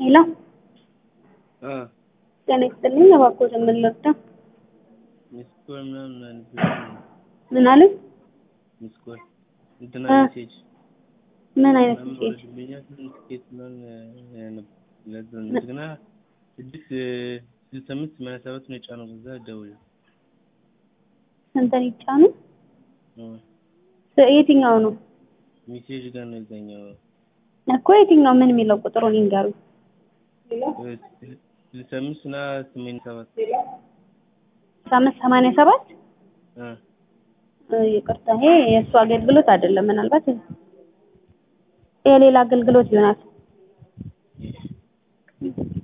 ሄሎ ጤና ይስጥልኝ። እባክዎት ምን ልርዳ? ሚስኮል ምናምን ምን አሉኝ? ሚስኮል እንትና እ ሜሴጅ ምን አይነት ምናምን ሜሴጅ? ወርድልኛል ትኬት ምናምን እንደገና ስድስት ስልሳ አምስት ሰማንያ ሰባት ነው የጫነው። በዛ ደውል ስንት ይጫኑ? የትኛው ነው ሜሴጅ ጋር ነው የዛኛው እኮ የትኛው ምን የሚለው ቁጥሩን ይንገሩኝ። ስልሳ አምስት እና ሰማንያ ሰባት አምስት ሰማንያ ሰባት እ እ ይቅርታ ይሄ የእሱ አገልግሎት አይደለም። ምናልባት የሌላ አገልግሎት ይሆናል።